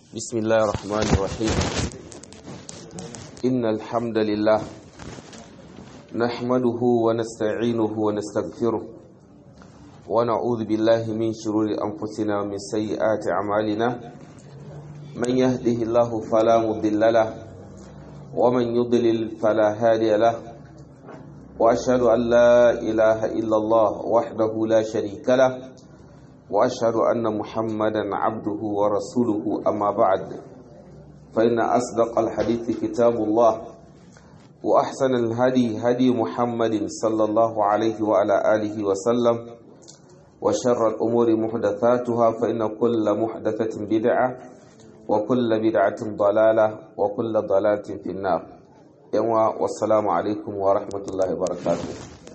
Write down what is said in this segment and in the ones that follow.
بسم الله الرحمن الرحيم إن الحمد لله نحمده ونستعينه ونستغفره ونعوذ بالله من شرور أنفسنا ومن سيئات أعمالنا من يهده الله فلا مضل له ومن يضلل فلا هادي له وأشهد أن لا إله إلا الله وحده لا شريك له وأشهد أن محمدا عبده ورسوله أما بعد فإن أصدق الحديث كتاب الله وأحسن الهدي هدي محمد صلى الله عليه وعلى آله وسلم وشر الأمور محدثاتها فإن كل محدثة بدعة وكل بدعة ضلالة وكل ضلالة في النار والسلام عليكم ورحمة الله وبركاته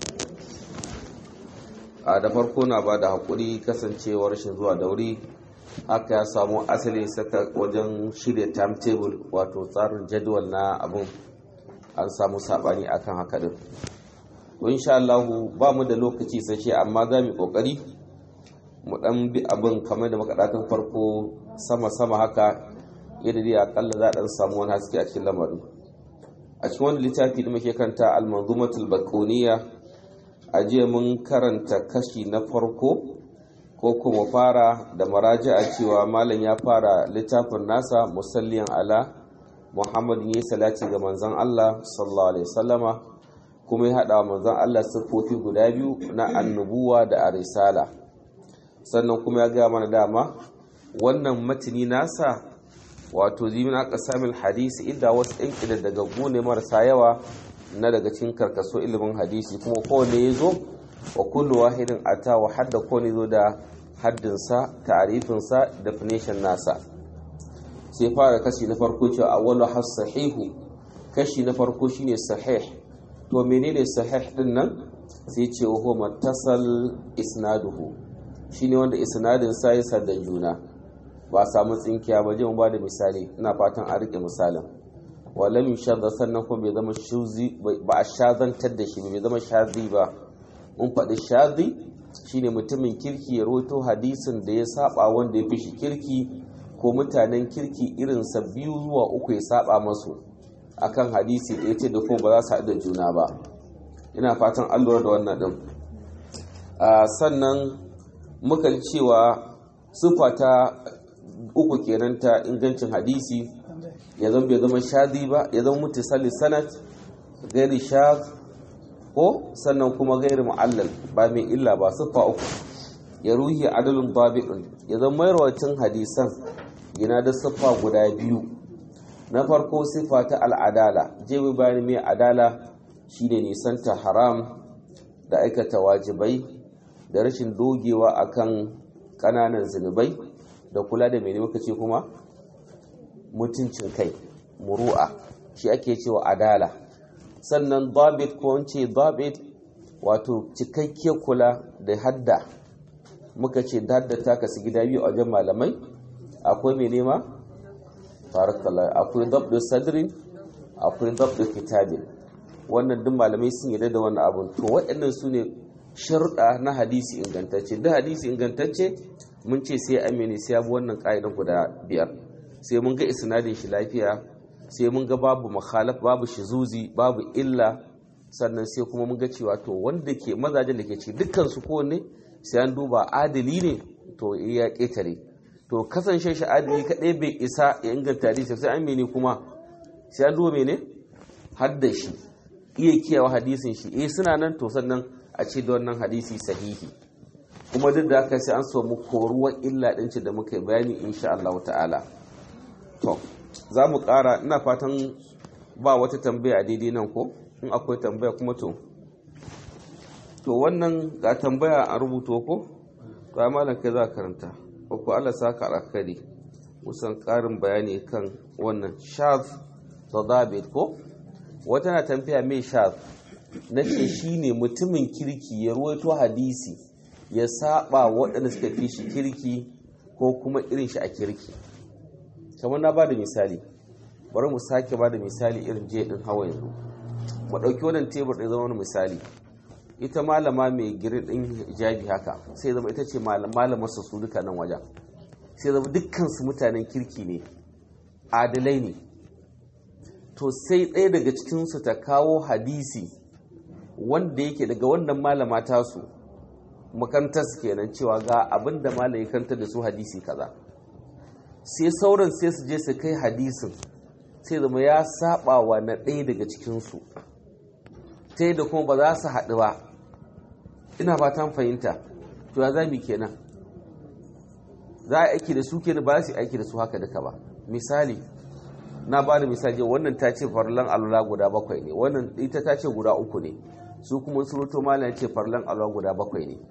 a da farko na ba da haƙuri kasancewar rashin zuwa da wuri haka ya samu asali saka wajen shirya timetable wato tsarin jadwal na abin an samu saɓani akan haka din insha Allah ba mu da lokaci sashe amma za mu kokari mu dan bi abin kamar da makadakan farko sama sama haka yadda dai akalla za a dan samu wani haske a cikin lamarin a cikin wani littafi da muke kanta al-manzumatul baqoniya a jiya mun karanta kashi na farko ko kuma fara da maraji'a cewa malam ya fara littafin nasa musalliyan ala muhammad ya salati ga manzon Allah sallallahu alaihi wasallama kuma ya hada manzon Allah siffofi guda biyu na annubuwa da arisala sannan kuma ya gaya mana dama wannan matini nasa wato zimina qasamil hadisi inda wasu ɗan ƙida daga gune marasa yawa na daga cikin karkaso ilimin hadisi kuma kowane ya zo wa kullu wahidin ata wa hadda kowane zo da haddinsa ta'arifinsa definition nasa sai fara kashi na farko cewa awwalu has sahihu kashi na farko shine sahih to menene sahih din nan sai ce wa huwa mattasal isnaduhu shine wanda isnadin sa ya sadda juna ba samu tsinkiya ba je mu ba da misali ina fatan a rike misalin walam yushadda sannan kuma bai zama shuzi ba a shazantar da shi bai zama shazi ba mun faɗi shazi shine mutumin kirki ya roto hadisin da ya saba wanda ya fi shi kirki ko mutanen kirki irinsa biyu zuwa uku ya saba masu akan hadisi da ya ce da kuma ba za su haɗu da juna ba ina fatan an lura da wannan ɗin sannan muka cewa sufa ta uku kenan ta ingancin hadisi ya zama bai zama shadi ba ya zama mutisali sanat gairi shad ko sannan kuma gairi mu'allal ba mai illa ba siffa uku ya ruhi adalin babi'un ya zama mayarwacin hadisan yana da siffa guda biyu na farko siffa ta al'adala jewi bayan mai adala shine nisanta haram da aikata wajibai da rashin dogewa akan ƙananan zunubai da kula da mai muka ce kuma mutuncin kai muru'a shi ake cewa adala sannan dabit ko wance dabit wato cikakke kula da hadda muka ce hadda ta kasu gida biyu a wajen malamai akwai mai nema barakallah akwai dabdu sadrin akwai dabdu kitabin wannan duk malamai sun yarda da wannan abun to waɗannan su ne sharuɗa na hadisi ingantacce duk hadisi ingantacce mun ce sai amini sai abu wannan ƙa'idan guda biyar sai mun ga isnadin shi lafiya sai mun ga babu makhalaf babu shizuzi babu illa sannan sai kuma mun ga cewa to wanda ke mazajen da ke ci dukkan su kowanne sai an duba adali ne to ya ƙetare to kasance shi adali kaɗai bai isa ya inganta hadisi sai an mene kuma sai an duba mene hadda shi iya kiyawa hadisin shi eh suna nan to sannan a ce da wannan hadisi sahihi kuma duk da haka sai an samu koruwar illa ɗin da muka bayani insha Allah ta'ala to za mu ƙara ina fatan ba wata tambaya daidai nan ko in akwai tambaya kuma to to wannan ga tambaya a rubuto ko to ai malam kai za ka karanta ko Allah saka alkhairi musan ƙarin bayani kan wannan shaz tadabit ko wata na tambaya mai shaz nace shine mutumin kirki ya ruwaito hadisi ya saba waɗanda suka fi shi kirki ko kuma irin shi a kirki kamar na ba da misali bari mu sake ba da misali irin je din hawa yanzu mu ɗauki wannan tebur ɗin zama wani misali ita malama mai girin ɗin hijabi haka sai zama ita ce malamar su su duka nan wajen sai zama dukkan su mutanen kirki ne adalai ne to sai ɗaya daga cikinsu ta kawo hadisi wanda yake daga wannan malama tasu makarantarsu kenan cewa ga abin da malam ya kanta da su hadisi kaza sai sauran sai su je su kai hadisin sai zama ya saba wa na ɗaya daga cikinsu ta da kuma ba za su haɗu ba ina fatan fahimta to ya zami kenan za a aiki da su kenan ba za su aiki da su haka duka ba misali na ba da misali wannan ta ce farlan alula guda bakwai ne wannan ita ta ce guda uku ne su kuma surutu malam ce farlan alula guda bakwai ne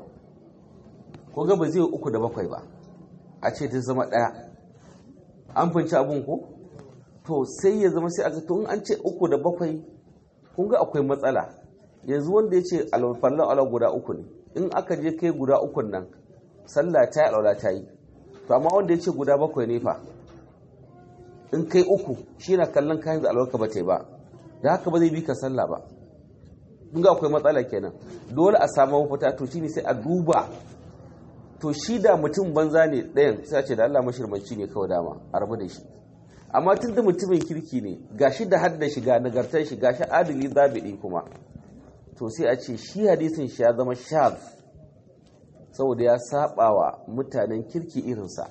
ko ga ba zai uku da bakwai ba a ce ta zama ɗaya an finci abun ko to sai ya zama sai a to in an ce uku da bakwai kun ga akwai matsala yanzu wanda ya ce alfarlan alula guda uku ne in aka je kai guda ukun nan sallah ta yi alwala ta yi to amma wanda ya ce guda bakwai ne fa in kai uku shi na kallon kayan da alwarka ba ta yi ba da haka ba zai bi ka sallah ba in ga akwai matsala kenan dole a samu mafita to shine sai a duba to shi da mutum banza ne ɗayan sai ce da Allah mashirmanci ne kawai dama a rabu da shi amma tun da mutumin kirki ne gashi da hadda shi ga nagartar shi gashi adali zabidi kuma to sai a ce shi hadisin shi ya zama shaz saboda ya saba wa mutanen kirki irinsa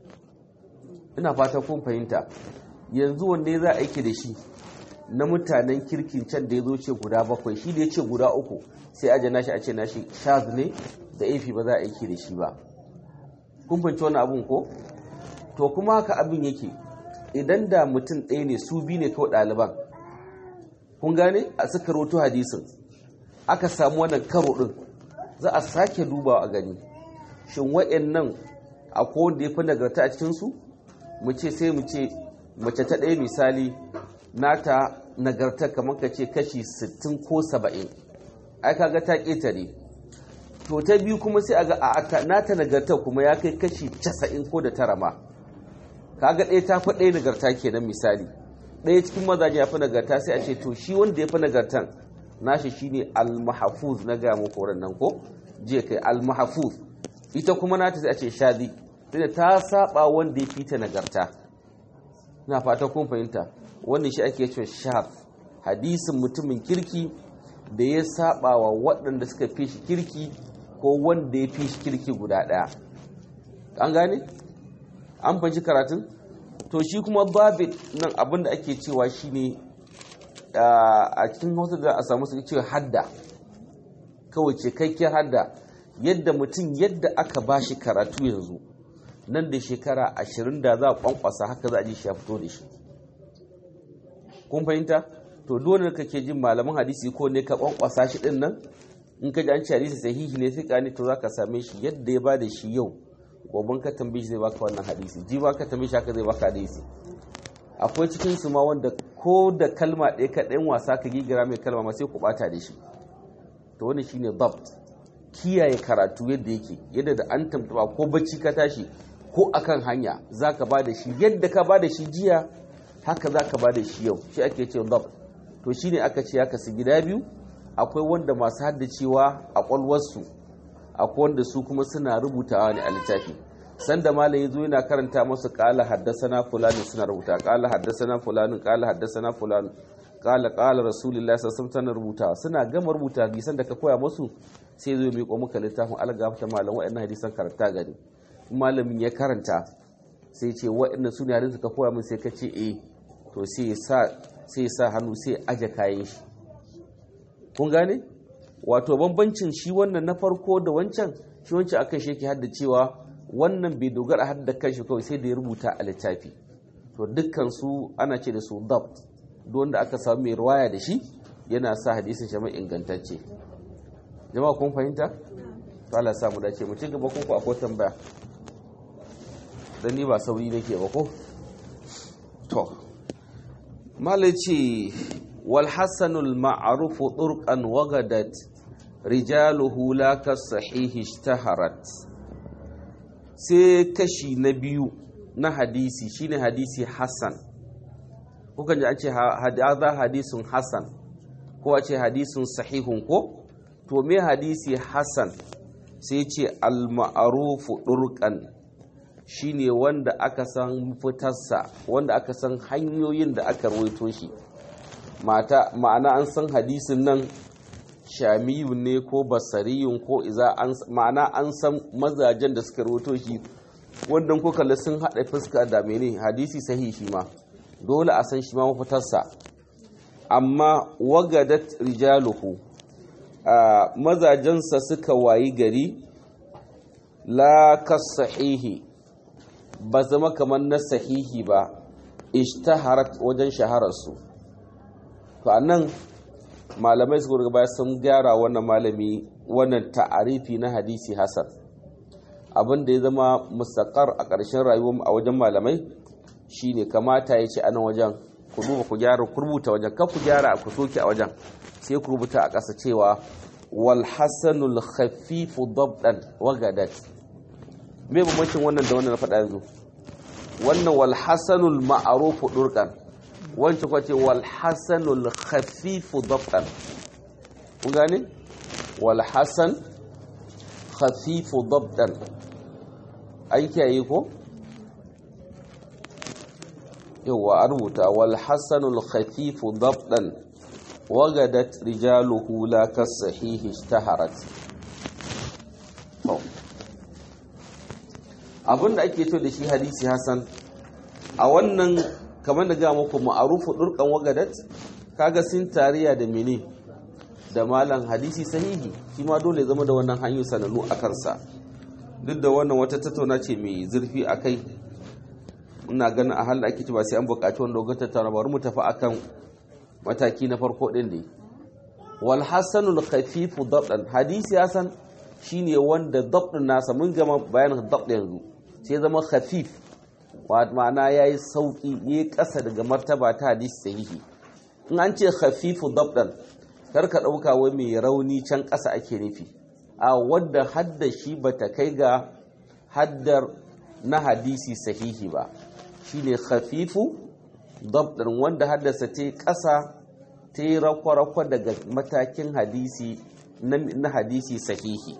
ina fata kun fahimta yanzu wanne za a aiki da shi na mutanen kirkin can da ya zo ce guda bakwai shi da ya ce guda uku sai aje nashi a ce nashi shaz ne da ifi ba za a aiki da shi ba kun fahimci wani abun ko to kuma haka abin yake idan da mutum ɗaya ne su bi ne kawai ɗaliban kun gane a suka roto hadisin aka samu wannan karo ɗin za a sake dubawa a gani shin wa'annan akwai wanda ya fi nagarta a cikinsu mu ce sai mu ce mace ta ɗaya misali nata nagarta kamar ka ce kashi 60 ko 70 ai kaga ta ƙetare to ta biyu kuma sai a ga a nata nagarta kuma ya kai kashi 90 ko da tara ma kaga ɗaya ta fi ɗaya nagarta kenan misali ɗaya cikin mazaje ya fi nagarta sai a ce to shi wanda ya fi nagartan nashi shine al-mahfuz na ga muku nan ko je kai al-mahfuz ita kuma nata sai a ce shadi tunda ta saba wanda ya fita nagarta na fata kun fahimta wannan shi ake cewa shaf hadisin mutumin kirki da ya saba wa waɗanda suka fi shi kirki ko wanda ya fi shi kirki guda ɗaya an gane an fahimci karatun to shi kuma babit nan abinda ake cewa shine a cikin hausa da a samu suke cewa hadda kawai cikakkiyar hadda yadda mutum yadda aka ba shi karatu yanzu nan da shekara ashirin da za a kwankwasa haka za a ji shi ya fito da shi kun fahimta to dole kake jin malaman hadisi ko ne ka kwankwasa shi din nan in ka ji an ci hadisi sahihi ne sai ka ne to zaka same shi yadda ya bada shi yau gobe ka tambaye shi zai baka wannan hadisi ji ba ka tambaye shi haka zai baka hadisi akwai cikin su ma wanda ko da kalma ɗaya ka ɗayan wasa ka gigira mai kalma ma sai ku bata da shi to wannan shine dabt kiyaye karatu yadda yake yadda da an tamtaba ko bacci ka tashi ko akan hanya za ka ba da shi yadda ka ba da shi jiya haka za ka ba da shi yau shi ake ce dab to shi ne aka ce ya kasu gida biyu akwai wanda masu haddacewa a kwalwarsu akwai wanda su kuma suna rubutawa ne a littafi sanda malam ya zo yana karanta masu kala haddasana fulani suna rubuta kala haddasana fulani kala haddasana fulani kala kala rasulullah sallallahu alaihi rubutawa suna gama rubuta hadisan da ka koya musu sai zo miƙo maka littafin algafta malam waɗannan hadisan karanta gani malamin ya karanta sai ce waɗannan su ne hadin ka koya min sai ka ce eh to sai ya sa hannu sai aje kayan shi kun gane wato bambancin shi wannan na farko da wancan shi wancan akan shi yake hadda cewa wannan bai dogara hadda kanshi kawai sai da ya rubuta a littafi to dukkan su ana ce da su dabt duk wanda aka samu mai ruwaya da shi yana sa hadisin shi mai ingantacce jama'a kun fahimta to Allah ya samu dace mu ci gaba ko akwai tambaya dan ni ba sauri nake ba ko to malaci wal hasanul ma'ruf turqan wagadat rijaluhu la ka sahih ishtaharat sai kashi na biyu na hadisi shine hadisi hasan kukan ji an ce hadha hadisun hasan ko a ce hadisun sahihun ko to me hadisi hasan sai ce al ma'ruf turqan shine wanda aka san fitarsa wanda aka san hanyoyin da aka rawaito shi mata ma'ana an san hadisin nan shamiyu ne ko basariyun ko iza ma'ana an san mazajen da suka rawaito shi wanda ko kalli sun haɗa fuska da mene hadisi sahihi ma dole a san shi ma mafitarsa amma wagadat rijaluhu a mazajensa suka wayi gari la sahihi ba zama kamar na sahihi ba ishtaharat wajen shahararsu to anan malamai suka gaba sun gyara wannan malami wannan ta'arifi na hadisi hasan abin da ya zama mustaqar a ƙarshen rayuwar a wajen malamai shine kamata ya ce a nan wajen ku duba ku gyara ku rubuta wajen kan ku gyara ku soke a wajen sai ku rubuta a ƙasa cewa wal hasanul khafifu dabdan wagadat me bambancin wannan da wannan na faɗa yanzu wannan wal hasanul ma'rufu durqan wancan kuma ce wal hasanul khafifu dabdan kun gane wal hasan khafifu dabdan an kiyaye ko yawa a rubuta wal hasanul khafifu dabdan wagadat rijaluhu la kasahihi ishtaharat abinda ake to da shi hadisi hasan a wannan kamar da ga muku ma'arufu durkan wagadat kaga sun tariya da mene da malan hadisi sahihi shi ma dole zama da wannan hanyar sanannu a kansa duk da wannan wata tattauna ce mai zurfi a kai ina ganin a halin ake ba sai an buƙaci wanda ga tattauna bari mu tafi akan mataki na farko din ne wal hasanul khafifu dabdan hadisi hasan shine wanda dabdin nasa mun gama bayanin dabd yanzu sai zama khafif ma'ana yayi sauki yayi ƙasa daga martaba ta hadisi sahihi in an ce khafifu dabdan kar ka ɗauka wai mai rauni can ƙasa ake nufi a wadda hadda shi bata kai ga haddar na hadisi sahihi ba shine khafifu dabdin wanda haddasa ta ƙasa ta yi rakwa-rakwa daga matakin hadisi na hadisi sahihi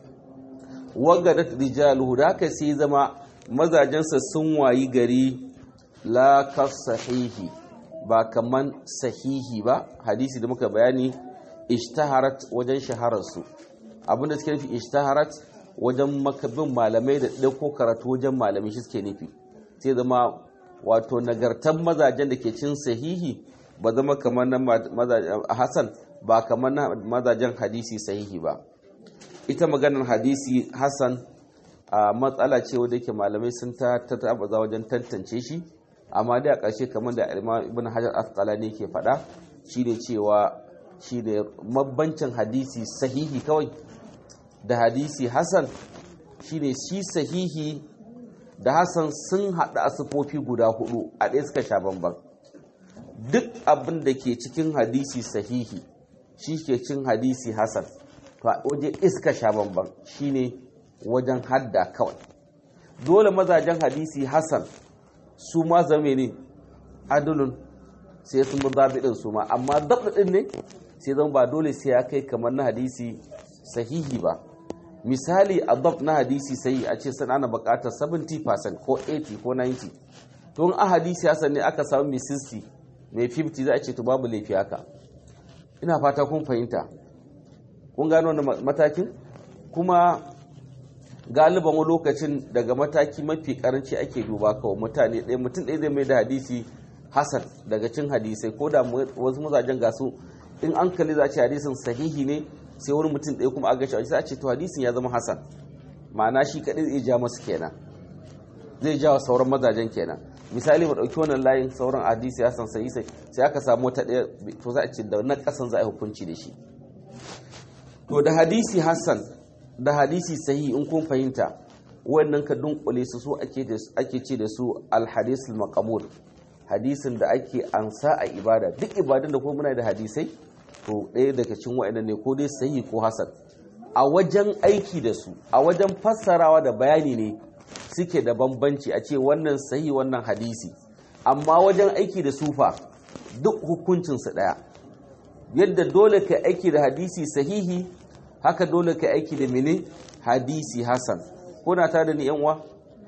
wagadat rijaluhu da haka sai zama mazajensa sun wayi gari la sahihi ba kaman sahihi ba hadisi da muka bayani ishtaharat wajen shahararsu abinda suke nufi ishtaharat wajen makabin malamai da ɗauko karatu wajen malamai shi suke nufi sai zama wato nagartan mazajen da ke cin sahihi ba zama kamar na hasan ba kamar na mazajen hadisi sahihi ba ita maganar hadisi hasan a matsala ce wadda ke malamai sun ta tabaza wajen tantance shi amma dai a ƙarshe kamar da ibn hajar asqalani ke faɗa shine cewa shine mabbancin hadisi sahihi kawai da hadisi hasan shine shi sahihi da hasan sun haɗa asufofi guda hudu a ɗaya suka sha bamban duk abin da ke cikin hadisi sahihi shi ke cin hadisi hasan to a waje iska sha bamban shine wajen hadda kawai dole mazajen hadisi hasan su ma zame ne adulun sai sun bi zaɓi ɗin su ma amma daɓaɗin ne sai zama ba dole sai ya kai kamar na hadisi sahihi ba misali a dab na hadisi sai a ce sun ana buƙatar 70% ko 80 ko 90 tun a hadisi hasan ne aka samu mai 60 mai 50 za a ce to babu laifi haka ina fata kun fahimta kun gano wani matakin kuma galiban wani lokacin daga mataki mafi karanci ake duba kawai mutane ɗaya mutum ɗaya zai mai da hadisi hasan daga cin hadisai ko da wasu mazajen gasu in an kalli za a ce hadisin sahihi ne sai wani mutum ɗaya kuma aga shi sai a ce to hadisin ya zama hasan ma'ana shi kaɗai zai ja masu kenan zai ja wa sauran mazajen kenan misali mu ɗauki wannan layin sauran hadisi hasan sai sai aka samu wata ɗaya to za a ce da na ƙasan za a yi hukunci da shi to da hadisi hasan da hadisi sahihi in kun fahimta wannan ka dunkule su so ake ce da su alhadisul maqbul hadisin da ake ansa a ibada duk ibadan da ko muna da hadisai to ɗaya daga cikin wa'annan ne ko dai sahihi ko hasan a wajen aiki da su a wajen fassarawa da bayani ne suke da bambanci a ce wannan sahihi wannan hadisi amma wajen aiki da sufa duk hukuncinsu ɗaya yadda dole ka aiki da hadisi sahihi haka dole ka aiki da mene hadisi hasan kuna ta da ni yan uwa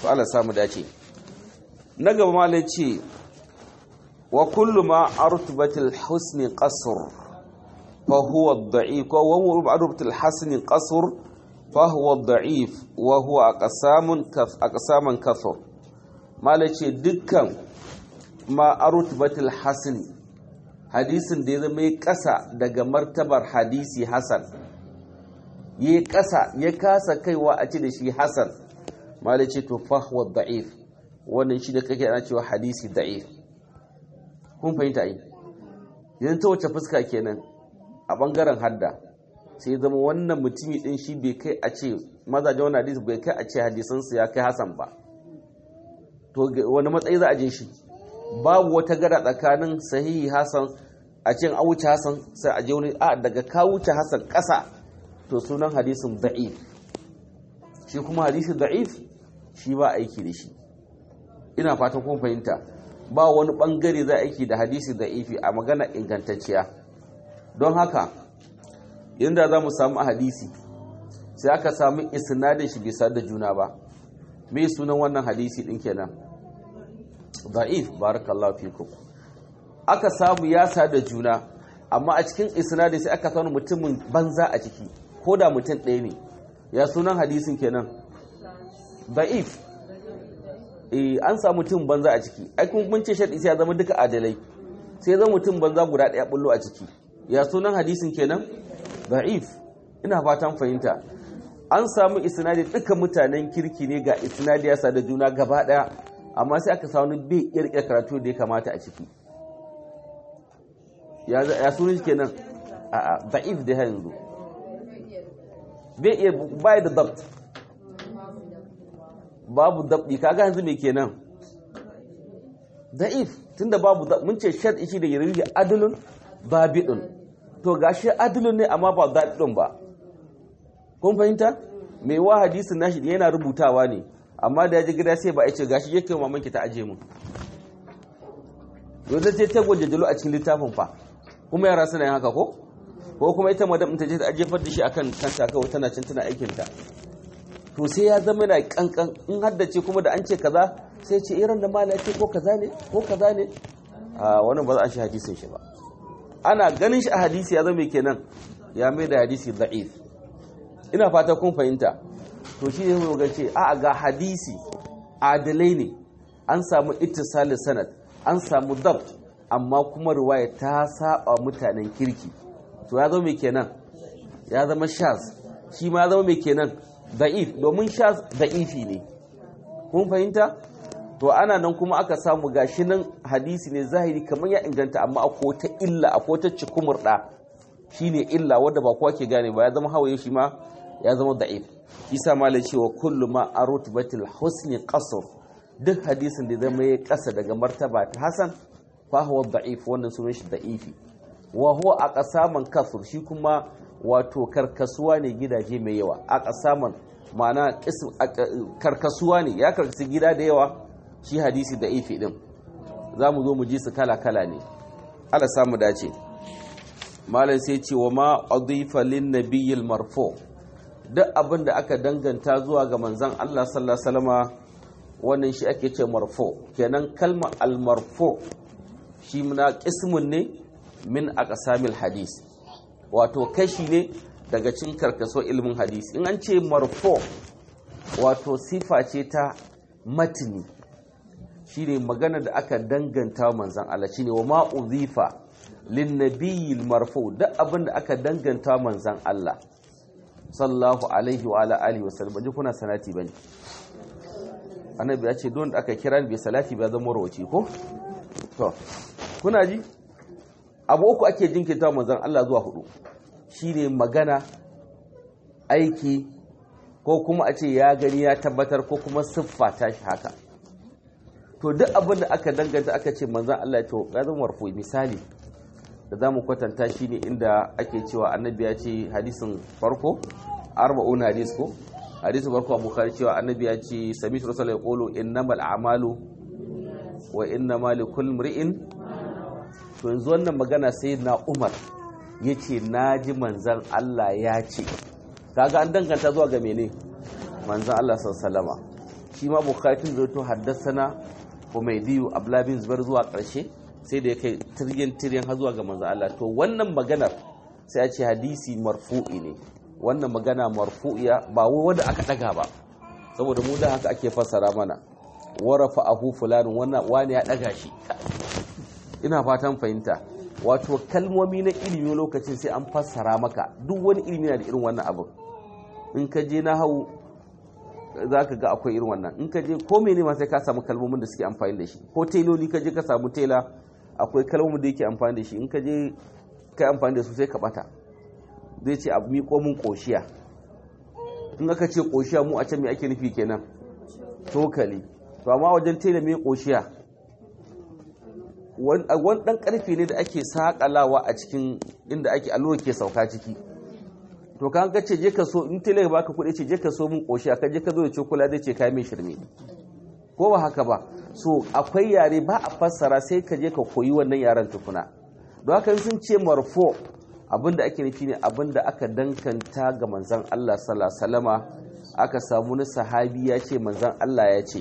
to Allah samu dace na gaba malai ce wa kullu ma artubatil husni qasr fa huwa ad-da'if wa huwa artubatil hasni qasr fa huwa ad-da'if wa huwa aqsamun kaf aqsaman kathur malai ce dukkan ma artubatil hasni hadisin da ya zama ya kasa daga martabar hadisi hasan ya kasa ya kasa kaiwa a ci da shi hasan malai ce to fa huwa ad-da'if wannan shi da kake ana cewa hadisi da'if kun fahimta ai idan ta wace fuska kenan a bangaren hadda sai zama wannan mutumi din shi bai kai a ce mazajen wani hadisi bai kai a ce hadisansu ya kai hasan ba to wani matsayi za a je shi babu wata gada tsakanin sahihi hasan a ce an wuce hasan sai a je wani a daga ka wuce hasan ƙasa to sunan hadisin da'if shi kuma hadisi da'if shi ba aiki da shi ina fatan kun fahimta ba wani bangare za aiki da hadisi da ifi a magana ingantacciya don haka inda za mu samu a hadisi sai aka samu isnadin shi bisa da juna ba me sunan wannan hadisi din kenan da'if barakallahu fikum aka samu ya sa da juna amma a cikin isnadin sai aka samu mutumin banza a ciki ko da mutum ɗaya ne ya sunan hadisin kenan da'if eh an samu mutum banza a ciki ai kun mun ce shar'i sai ya zama duka adalai sai zama mutum banza guda daya bullo a ciki ya sunan hadisin kenan da'if ina fatan fahimta an samu isnadi duka mutanen kirki ne ga isnadi ya da juna gaba daya amma sai aka samu bai kirkira karatu da ya kamata a ciki ya ya sunan kenan a a da'if da yanzu bai iya bai da dabt babu dabdi kaga yanzu me kenan da'if tunda babu mun ce shar shi da yarwi adlun babidun to gashi adlun ne amma ba dabidun ba kun fahimta mai wa hadisin nashi yana rubutawa ne amma da ya ji gida sai ba ya ce gashi yake maman ki ta aje mu yau zai ta gwaje jalo a cikin littafin fa kuma yara suna yin haka ko ko kuma ita madam ta je ta ajefar da shi akan kanta kawai tana cin tana aikin ta to sai ya zama na kankan in haddace kuma da an ce kaza sai ce irin da mala ce ko kaza ne ko kaza ne a wannan ba za a shi hadisin shi ba ana ganin shi a hadisi ya zama kenan ya mai da hadisi da'if ina fata kun fahimta to shi ne ga ce a ga hadisi adalai ne an samu ittisalin sanad an samu dabt amma kuma riwaya ta saba mutanen kirki to ya zama kenan ya zama shaz shi ma ya zama mai kenan da'if domin sha da'ifi ne kun fahimta to ana nan kuma aka samu gashi nan hadisi ne zahiri kamar ya inganta amma akwai ta illa akwai ta cikumurda shine illa wanda ba kowa ke gane ba ya zama hawaye shi ma ya zama da'if isa malai cewa kullu ma arutbatil husni qasr duk hadisin da zama ya kasa daga martaba ta hasan fa huwa da'if wannan sunan shi da'ifi wa huwa aqsaman kasr shi kuma wato karkasuwa ne gidaje mai yawa a ƙasaman ma'ana karkasuwa ne ya karkasi gida da yawa shi hadisi da ifi din za mu zo mu ji su kala-kala ne ala samu dace malam sai ce wa ma adifa lin nabiyil marfo duk abin da aka danganta zuwa ga manzon Allah sallallahu alaihi wasallama wannan shi ake ce marfo kenan kalma al marfo shi muna qismun ne min aqsamil hadis wato kashi ne daga cin karkaso ilimin hadisi in an ce marfo wato sifa ce ta matini shine magana da aka danganta manzan Allah shine wa ma uzifa lin nabiyil marfu duk abin da aka danganta manzan Allah sallallahu alaihi wa ala alihi wasallam ji kuna salati bane annabi ya ce don da aka kira bai salati ba zama rawaci ko to kuna ji abu uku ake jinkirta manzan Allah zuwa hudu shine magana aiki ko kuma a ce ya gani ya tabbatar ko kuma siffa ta shi haka to duk abin da aka danganta aka ce manzan Allah ya to ya zama marfu misali da zamu kwatanta shi ne inda ake cewa annabi ya ce hadisin farko arba'un hadis ko hadisin farko a bukhari cewa annabi ya ce sami rasul ya qulu innamal a'malu wa innamal likulli imri'in to yanzu wannan magana sai na Umar yace naji manzan Allah ya ce kaga an danganta zuwa ga mene manzan Allah sallallahu shi ma bukhari tun zato haddasana Humaydiyu Abdullah bin Zubair zuwa ƙarshe sai da ya kai tiryan tiryan har zuwa ga manzo Allah to wannan maganar sai a ce hadisi marfu'i ne wannan magana marfu'iya ba wai wanda aka daga ba saboda mu da haka ake fassara mana warafa ahu fulanin wannan wani ya daga shi ina fatan fahimta wato kalmomi na ilimi lokacin sai an fassara maka duk wani ilimi na da irin wannan abin in ka je na hau za ka ga akwai irin wannan in ka je ko mene ma sai ka samu kalmomin da suke amfani da shi ko tailoli ka je ka samu tela akwai kalmomin da yake amfani da shi in ka je ka amfani da su sai ka bata zai ce abu miƙo mun ƙoshiya in aka ce ƙoshiya mu a can me ake nufi kenan tokali to amma wajen tela mai ƙoshiya wani ɗan ƙarfe ne da ake saƙalawa a cikin inda ake allura ke sauka ciki to kan ka ce je ka so in tela ba ka kuɗi ce je ka so mun ƙoshiya ka je ka zo da cokula zai ce ka mai shirme ko ba haka ba so akwai yare ba a fassara sai ka je ka koyi wannan yaren tukuna don haka sun ce marfo abinda ake nufi ne abinda aka dankanta ga manzan Allah sallallahu aka samu wani sahabi ya ce manzan Allah ya ce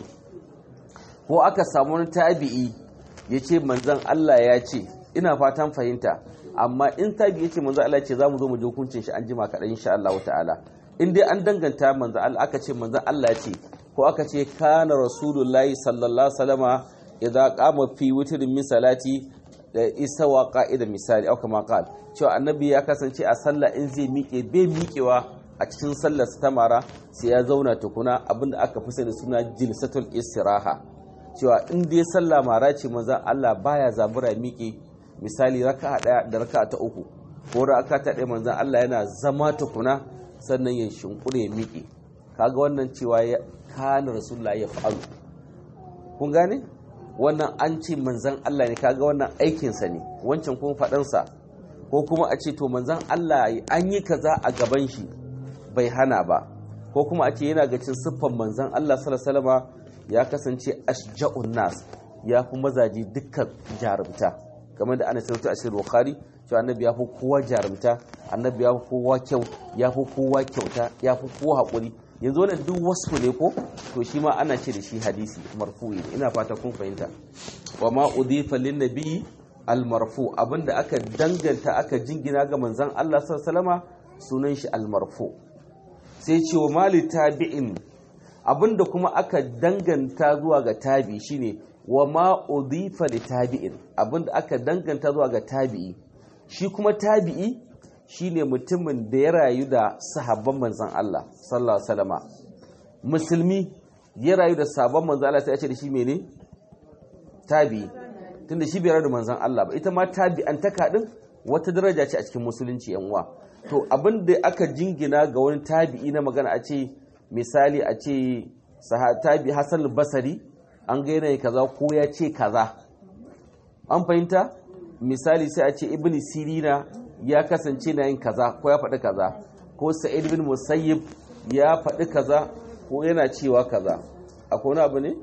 ko aka samu wani tabi'i ya ce manzan Allah ya ce ina fatan fahimta amma in tabi'i ya ce manzan Allah ya ce za mu zo mu ji hukuncin shi an jima kaɗan insha Allah ta'ala in dai an danganta manzan Allah aka ce manzan Allah ya ce ko aka ce kana rasulullahi sallallahu alaihi wasallama idza qama fi witrin min salati da isa wa ka'ida misali au kama qal cewa annabi ya kasance a sallah in zai miƙe bai miƙewa a cikin sallar ta mara sai ya zauna tukuna abinda aka fi sani suna jilsatul istiraha cewa in dai sallah mara ce manzon Allah baya zabura miƙe misali raka'a daya da raka'a ta uku ko raka'a ta daya manzon Allah yana zama tukuna sannan ya shinkure ya miƙe kaga wannan cewa ya kana rasulullahi ya fa'alu kun gane wannan an ce manzan Allah ne kaga wannan aikinsa ne wancan kuma faɗansa ko kuma a ce to manzan Allah an yi kaza a gaban shi bai hana ba ko kuma a ce yana ga cin siffan manzan Allah sallallahu ya kasance ashja'un nas ya fi mazaji dukkan jarumta kamar da ana sauta a shirin bukhari cewa annabi ya fi kowa jarumta annabi ya fi kowa kyau ya fi kowa kyauta ya fi kowa haƙuri yanzu wannan duk wasu ne ko to shi ma ana ce da shi hadisi marfu'i ne ina fata kun fahimta wa ma udifa lin nabi al marfu abinda aka danganta aka jingina ga manzon Allah sallallahu alaihi sunan shi al marfu sai ce wa mali tabi'in abinda kuma aka danganta zuwa ga tabi shine wa ma udifa li tabi'in abinda aka danganta zuwa ga tabi'i shi kuma tabi'i shine mutumin da ya rayu da sahabban manzan Allah sallallahu alaihi wasallama musulmi ya rayu da sahabban manzan Allah sai ya ce da shi mene tabi tunda shi bai rayu da manzan Allah ba ita ma tabi'an ta kadin wata daraja ce a cikin musulunci yan uwa to abin da aka jingina ga wani tabi'i na magana a ce misali a ce tabi Hassan Basari an ga yanayi kaza ko ya ce kaza an fahimta misali sai a ce ibn sirina ya kasance na yin kaza ko ya faɗi kaza ko sa'id bin musayyib ya faɗi kaza ko yana cewa kaza akwai wani abu ne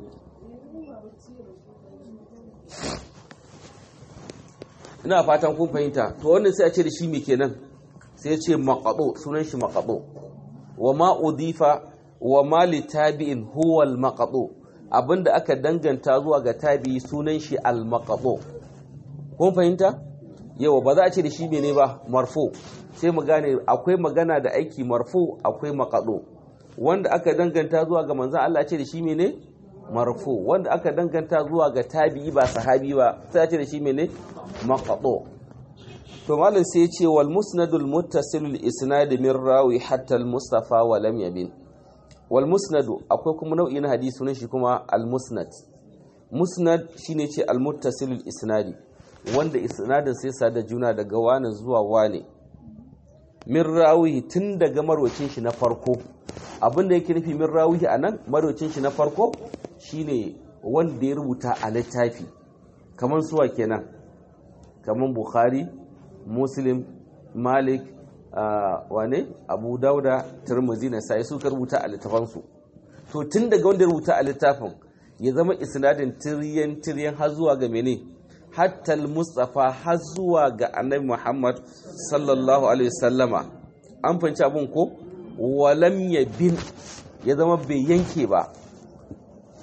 ina fatan kun fahimta to wannan sai a ce da shi me kenan sai ya ce maqado sunan shi maqado wa ma udifa wa ma li tabi'in huwa al maqado abinda aka danganta zuwa ga tabi'i sunan shi al maqado kun fahimta yawa ba za a ce da shi mene ba marfo sai mu gane akwai magana da aiki marfo akwai makado wanda aka danganta zuwa ga manzan Allah ce da shi mene marfo wanda aka danganta zuwa ga tabi'i ba sahabi ba sai a ce da shi mene makado to malam sai ya ce wal musnadul muttasilul isnad min rawi hatta al mustafa wa lam yabin wal musnadu akwai kuma nau'i na hadisi sunan shi kuma al musnad musnad shine ce al muttasilul isnadi wanda isnadin sai sa da juna daga wani zuwa wane min rawihi tun daga marwacin shi na farko abinda yake nufi min rawihi a nan marwacin shi na farko shine wanda ya rubuta a littafi kamar suwa kenan kamar bukhari muslim malik wane abu dauda turmuzi na sai suka rubuta a littafansu to tun daga wanda ya rubuta a littafin ya zama isnadin tiryan tiryan har zuwa ga mene hatta mustafa har zuwa ga annabi muhammad sallallahu alaihi wasallama an fanci abun ko walam ya bin ya zama bai yanke ba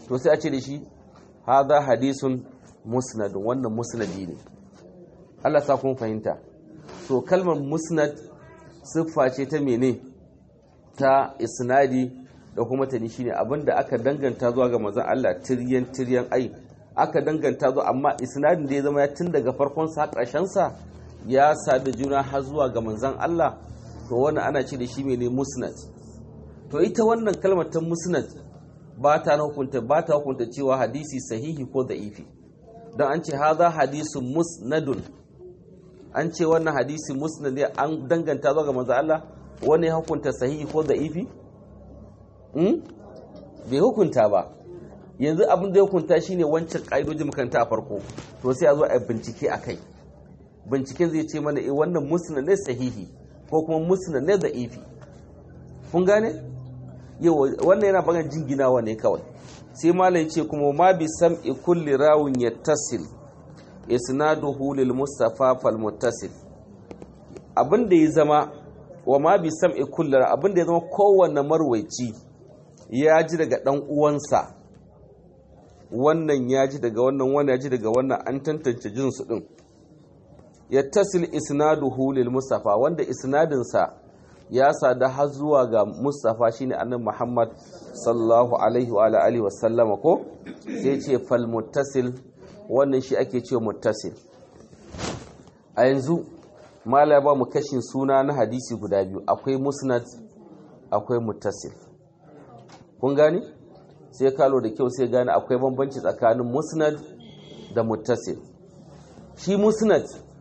to sai a ce da shi hadha hadisun musnadun wannan musnadi ne Allah sa kun fahimta to kalmar musnad siffa ce ta mene ta isnadi da kuma tani shine abinda aka danganta zuwa ga manzon Allah tiryan tiryan ai aka danganta zuwa amma isnadin da ya zama ya tun daga farkon sa ƙarshen sa ya sadu juna har zuwa ga manzon Allah to wannan ana ce da shi mene musnad to ita wannan kalmar ta musnad ba ta hukunta ba ta hukunta cewa hadisi sahihi ko da'ifi don an ce haza hadisun musnadun an ce wannan hadisi musnad ne an danganta zuwa ga manzo Allah wani hukunta sahihi ko da'ifi hmm? bai hukunta ba yanzu abin da ya hukunta shine wancan ƙa'idoji makaranta a farko to sai a zo a bincike a kai binciken zai ce mana eh wannan musnad ne sahihi ko kuma musnad ne da'ifi kun gane yau wannan yana bagan jinginawa ne kawai sai malam ce kuma ma bi sam'i kulli rawun yattasil isnaduhu lil mustafa fal muttasil abin da ya zama wa ma bi sam'i kulli abin da ya zama kowanne marwaici ya ji daga dan uwansa wannan ya ji daga wannan wannan ya ji daga wannan an tantance jinsu din yattasil isnaduhu lil mustafa wanda isnadinsa ya sada har zuwa ga Mustafa shine annabi Muhammad sallallahu alaihi wa alihi wa sallama ko sai ce fal muttasil wannan shi ake cewa muttasil a yanzu mala ba mu kashin suna na hadisi guda biyu akwai musnad akwai muttasil kun gane sai kalo da kyau sai gane akwai bambanci tsakanin musnad da muttasil shi musnad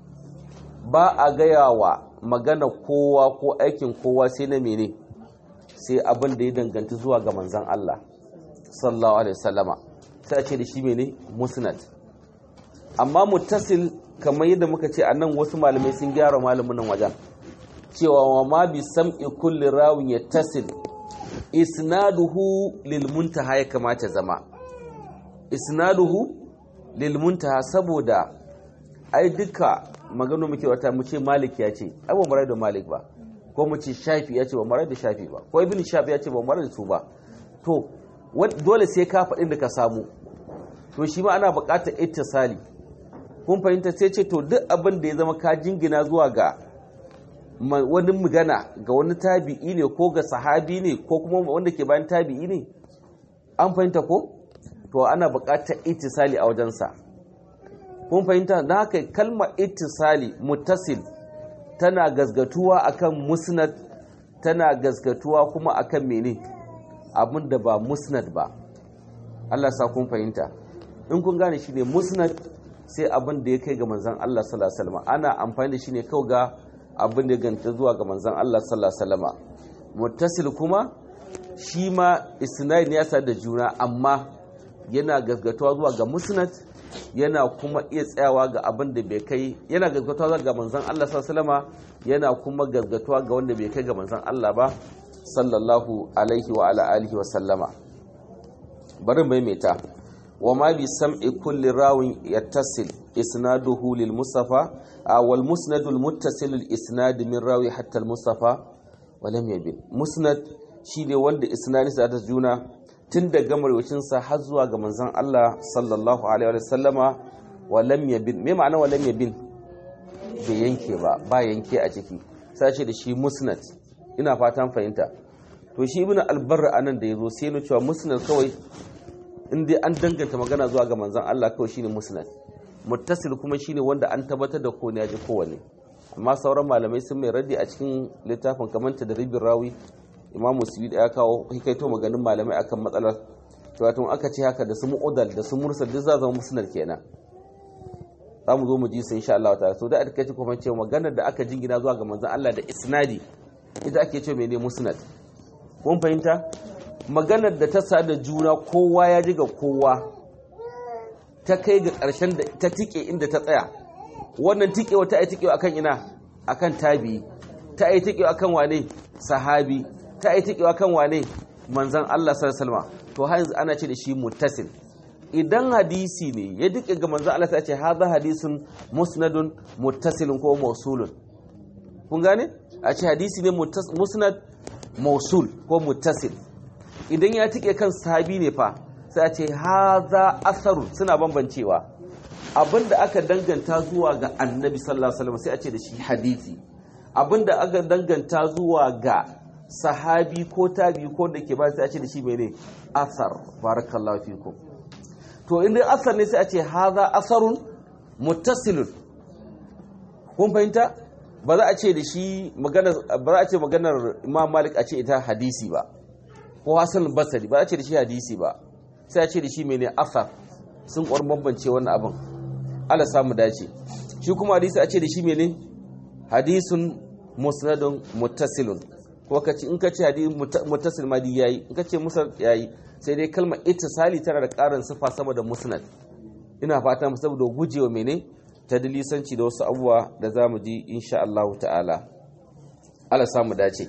ba a gaya wa magana kowa ko aikin kowa sai na mene sai abin da ya danganta zuwa ga manzan Allah sallallahu alaihi wasallama sai a ce da shi mene musnad amma muttasil kamar yadda muka ce nan wasu malamai sun gyara malamin nan wajen cewa wa ma bi sam'i kulli rawin yattasil isnaduhu lil muntaha ya kamata zama isnaduhu lil muntaha saboda ai duka magana muke wata mu ce malik ya ce ai ba mu da malik ba ko mu ce shafi ya ce ba mu da shafi ba ko ibn shafi ya ce ba mu da su ba to dole sai ka faɗin da ka samu to shi ma ana buƙatar ittisali kun fahimta sai ce to duk abin da ya zama ka jingina zuwa ga wani magana ga wani tabi'i ne ko ga sahabi ne ko kuma wanda ke bayan tabi'i ne an fahimta ko to ana buƙatar ittisali a wajensa kun fahimta da haka kalmar ittisali muttasil tana gazgatuwa akan musnad tana gazgatuwa kuma akan mene abin da ba musnad ba Allah sa kun fahimta in kun gane shi ne musnad sai abin da ya kai ga manzan Allah sallallahu alaihi wasallam ana amfani da shi ne kawai ga abin da ya ganta zuwa ga manzan Allah sallallahu alaihi wasallam muttasil kuma shi ma isnad ne ya da juna amma yana gazgatuwa zuwa ga musnad yana kuma iya tsayawa ga abin da bai kai yana gazgatuwa ga manzon Allah sallallahu yana kuma gazgatuwa ga wanda bai kai ga manzon Allah ba sallallahu alaihi wa ala alihi wa sallama bari maimaita wa ma bi sam'i kulli rawin yattasil isnaduhu lil mustafa wal musnad al muttasil al isnad min rawi hatta al mustafa wa lam yabin musnad shi ne wanda isnadi sa ta juna tun da gamarwacinsa har zuwa ga manzan Allah sallallahu alaihi wa sallama wa lam yabin me ma'ana wa lam yabin bai yanke ba ba yanke a ciki sace da shi musnad ina fatan fahimta to shi ibnu albarra anan da yazo sai no cewa musnad kawai in dai an danganta magana zuwa ga manzan Allah kawai shine musnad muttasil kuma shine wanda an tabbatar da ko ne ya ji kowanne amma sauran malamai sun mai raddi a cikin littafin kamanta da ribin rawi imamu suyud ya kawo hikaito maganin malamai akan matsalar cewa tun aka ce haka da su mu'udal da su mursal duk za zama musnad kenan za mu zo mu ji su insha Allah ta'ala so da aka ce kuma cewa maganar da aka jingina zuwa ga manzon Allah da isnadi ita ake cewa mene musnad kun fahimta maganar da ta sa da juna kowa ya ji ga kowa ta kai ga ƙarshen da ta tike inda ta tsaya wannan tikewa ta yi tikewa akan ina akan tabi ta yi tikewa akan wane sahabi ta yi tikewa kan wane manzan Allah sallallahu to har yanzu ana ce da shi muttasil idan hadisi ne ya duke ga manzan Allah sai ce hadha hadisun musnadun muttasilun ko mausulun kun gane a ce hadisi ne musnad mausul ko muttasil idan ya tike kan sahabi ne fa sai a ce haza asarun suna bambancewa abinda aka danganta zuwa ga annabi sallallahu alaihi wasallam sai a ce da shi hadisi abinda aka danganta zuwa ga sahabi ko tabi ko da ke ba sai a ce da shi mene asar barakallahu fikum to inda asar ne sai a ce haza asarun muttasilun kun fahimta ba za a ce da shi magana ba za a ce maganar Imam Malik a ce ita hadisi ba ko Hassan Basri ba za a ce da shi hadisi ba sai a ce da shi mene asar sun kwar bambance wannan abin Allah samu dace shi kuma hadisi a ce da shi mene hadisun musnadun muttasilun ko ka ce in ka ce hadisi muttasil ma yayi in ka ce musnad yayi sai dai kalmar ittisali tana da karin sifa sama da musnad ina fata mu saboda gujewa mene ta dalisanci da wasu abubuwa da zamu ji insha Allah ta'ala Allah samu dace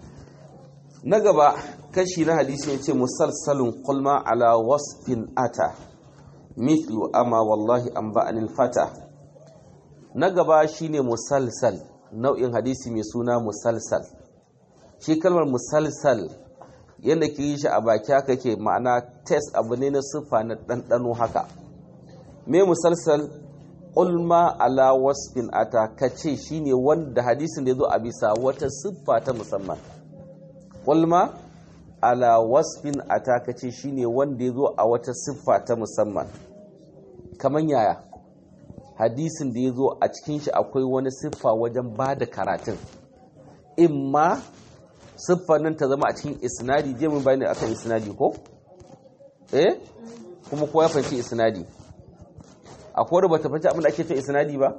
na gaba kashi na hadisi ya ce musalsalun kulma ala wasfin ata mithlu ama wallahi an ba'anil fata na gaba shine musalsal nau'in hadisi mai suna musalsal shi kalmar musalsal yadda ke yi shi a baki haka ke ma'ana test abu ne na siffa na ɗanɗano haka me musalsal ulma ala wasfin ata kace shine wanda hadisin da ya zo a bisa wata siffa ta musamman ulma ala wasfin ata kace shine wanda ya zo a wata siffa ta musamman kaman yaya hadisin da ya zo a cikin shi akwai wani siffa wajen ba da karatun imma siffar nan ta zama a cikin isnadi je mun bayani akan isnadi ko eh kuma kowa ya fahimci isnadi akwai bata fahimci abin da ake cewa isnadi ba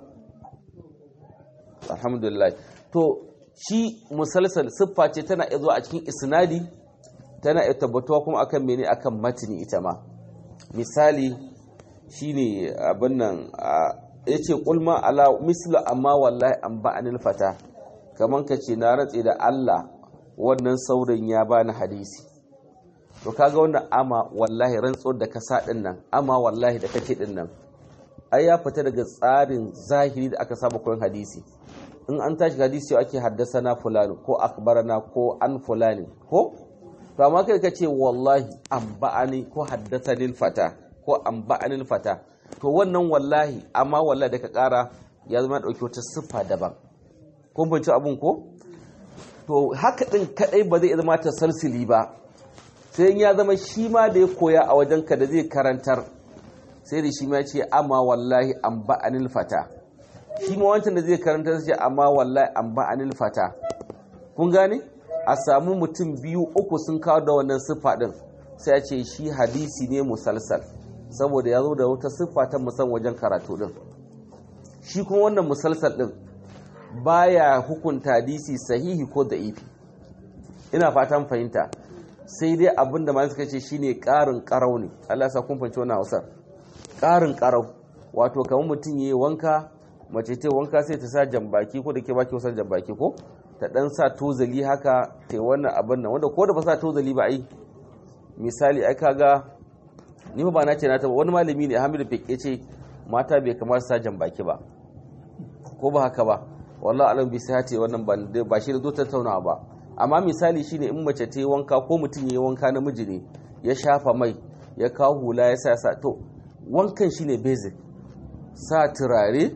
alhamdulillah to shi musalsal siffa ce tana iya zuwa a cikin isnadi tana iya tabbatuwa kuma akan mene akan matini ita ma misali shine abin nan yace kulma ala mislu amma wallahi an ba'anil fata kaman kace na ratse da Allah wannan saurin ya bani hadisi to kaga wannan ama wallahi rantsuwar da ka sa din nan ama wallahi da kake din nan ai ya fita daga tsarin zahiri da aka saba koyon hadisi in an tashi hadisi ake haddasa na fulani ko akbarana ko an fulani ko to amma kai kace wallahi an ba'ani ko haddasa lil fata ko an ba'anil fata to wannan wallahi amma wallahi da ka kara ya zama dauki wata siffa daban kun fahimci abun ko to haka din kadai ba zai zama tasalsili ba sai ya zama shi ma da ya koya a wajenka da zai karantar sai da shi ma ce amma wallahi an ba'anil fata shi ma wancan da zai karantar sai amma wallahi an ba'anil fata kun gane a samu mutum biyu uku sun kawo da wannan siffa din sai ya ce shi hadisi ne musalsal saboda ya zo da wata siffa ta musan wajen karatu din shi kuma wannan musalsal din baya hukunta hadisi sahihi ko da'ifi ina fatan fahimta sai dai abin da suka ce shine ƙarin ƙarau ne Allah sa kun fahimci wannan Hausar ƙarin ƙarau wato kamar mutum yayi wanka mace ta wanka sai ta sa jambaki ko da ke baki wasan jambaki ko ta dan sa tozali haka ta wannan abin nan wanda ko da ba sa tozali ba ai misali ai kaga ni ba na ce na ta wani malami ne Hamidu Fike ce mata bai kamar sa jambaki ba ko ba haka ba wallahi alam bi sai ce wannan ba shi da zo tattaunawa ba amma misali shine in mace ta yi wanka ko mutum ya yi wanka namiji ne ya shafa mai ya kawo hula ya sa sa to wankan shine basic sa turare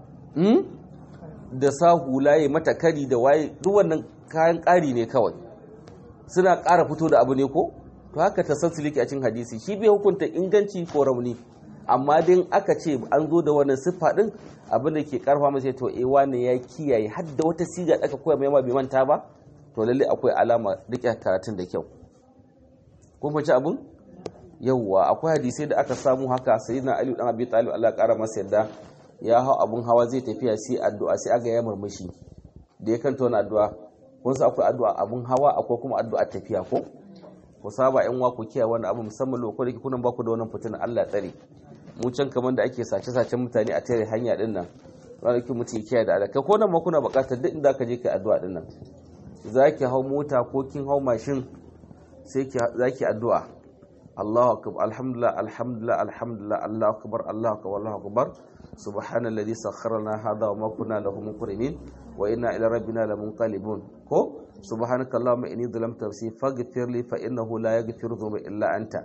da sa hula ya mata kari da waye duk wannan kayan ƙari ne kawai suna ƙara fito da abu ne ko to haka tasassuliki a cikin hadisi shi bai hukunta inganci ko rauni amma dai aka ce an zo da wannan siffa din abin da ke karfa masa to eh wane ya kiyaye har da wata siga da aka koya mai ma bai manta ba to lalle akwai alama rike karatun da kyau kun fahimci abin yawwa akwai hadisai da aka samu haka sayyidina ali dan abi talib Allah kara masa yadda ya hau abun hawa zai tafiya sai addu'a sai aga ya murmushi da ya kanta wani addu'a kun san akwai addu'a abun hawa akwai kuma addu'a tafiya ko ku saba yan wa ku kiyaye wani abu musamman lokacin da kunan baku da wannan fitina Allah ya tsare mu can kamar da ake sace-sacen mutane a tare hanya din nan ranar ki mutum kiyaye da alaka ko nan ma kuna buƙatar duk inda ka je ka addu'a din nan za ki hau mota ko kin hau mashin sai za ki addu'a Allahu akbar alhamdulillah alhamdulillah alhamdulillah Allahu akbar Allahu akbar Allahu akbar subhanalladhi sakhkhara lana hadha wa ma kunna lahu muqrinin wa inna ila rabbina lamunqalibun ko subhanaka allahumma inni dhalamtu nafsi faghfir li fa innahu la yaghfiru dhunuba illa anta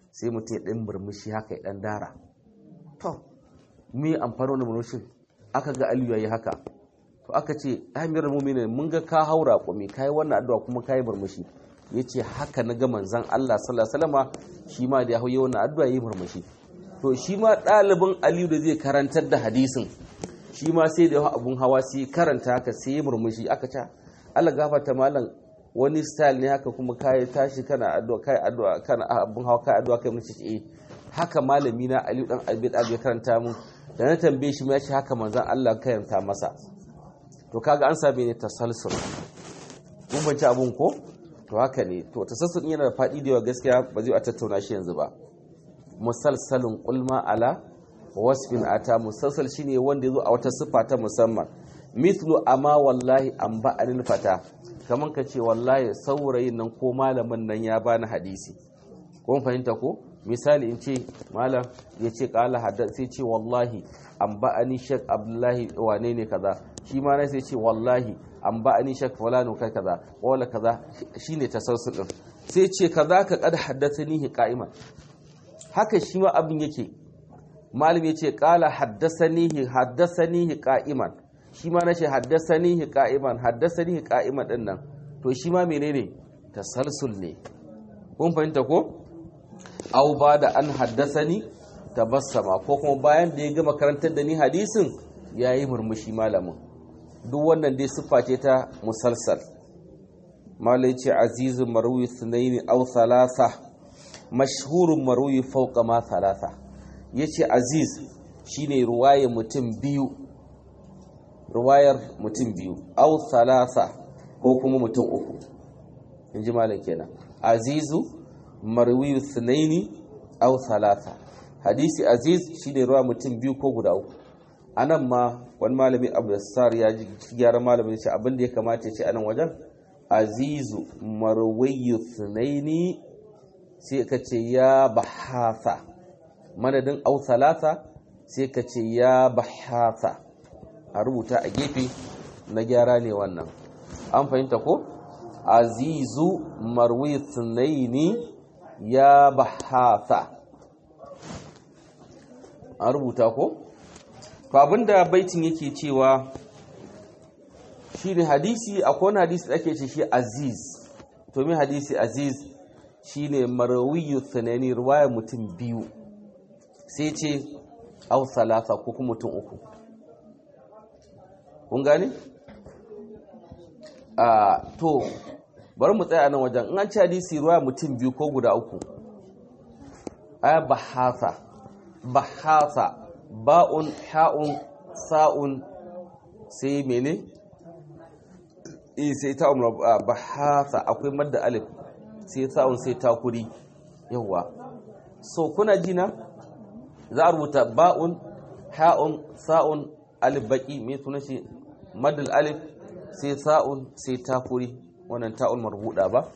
sai mutum ya ɗan murmushi haka ya ɗan dara to me amfani wani murmushin aka ga aliyu yayi haka to aka ce amir mu'minin mun ga ka haura kumi kai wannan addu'a kuma kai murmushi yace haka na ga manzon Allah sallallahu alaihi wasallama shi ma da ya hauye wannan addu'a yayi murmushi to shi ma ɗalibin aliyu da zai karantar da hadisin shi ma sai da abun hawa sai karanta haka sai ya murmushi aka ce Allah gafarta malam wani style ne haka kuma kai tashi kana addu'a kai addu'a kana abun hawa kai addu'a kai mace eh haka malami na Aliyu dan Abi Talib ya karanta mun da na tambaye shi ya ce haka manzon Allah karanta masa to kaga an same ne tasalsul kun banci abun ko to haka ne to tasalsul yana da fadi da yawa gaskiya ba zai a tattauna shi yanzu ba musalsalin kulma ala wasfin ata musalsal shine wanda yazo a wata sifa ta musamman mithlu amma wallahi an ba anil fata kaman ka ce wallahi saurayin nan ko malamin nan ya bani hadisi ko fahimta ko misali in ce malam ya ce kala hadda sai ce wallahi an ba ani shek abdullahi wane ne kaza shi ma na sai ce wallahi an ba ani shek fulano kai kaza wala kaza shine tasawsul din sai ce kaza ka kad haddathani qa'iman haka shi ma abin yake malam ya ce kala haddasanihi haddasanihi qa'iman shi ma nace haddasanihi qa'iman haddasanihi qa'iman din nan to shi ma menene tasalsul ne kun fahimta ko au ba da an haddasani tabassama ko kuma bayan da ya gama karantar da ni hadisin yayi murmushi malamin duk wannan dai siffa ce ta musalsal malai ce azizun marwi sunaini au thalatha mashhurun marwi fauka ma thalatha yace aziz shine ruwayar mutum biyu ruwayar mutum biyu au thalatha ko kuma mutum uku inji malam kenan azizu marwi sunaini au thalatha hadisi aziz shine ruwa mutum biyu ko guda uku anan ma wani malami abdulsar ya ji gyaran malamin ce abin da ya kamata ya ce anan wajen azizu marwi sunaini sai ka ce ya bahatha madadin au talata sai ka ce ya bahatha a rubuta a gefe na gyara ne wannan an fahimta ko azizu marwi sunaini ya bahatha an rubuta ko abinda baitin yake cewa shi ne hadisi akwai wani hadisi da ake ce shi aziz to me hadisi aziz shine marawiyu tsanani ruwaya mutum biyu sai ce au salasa ko kuma mutum uku kun gane? a to bari mu tsaya nan wajen in an ci hadisi ruwaya mutum biyu ko guda uku aya bahasa bahasa ba'un ha'un sa'un sai mene? sai ta umar bahasa akwai madda alif sai sa'un sai takuri yawa so kuna jina za a rubuta ba'un ha'un sa'un alif baki mai suna shi madal alif sai sa'un sai takuri wannan ta'un marbuda ba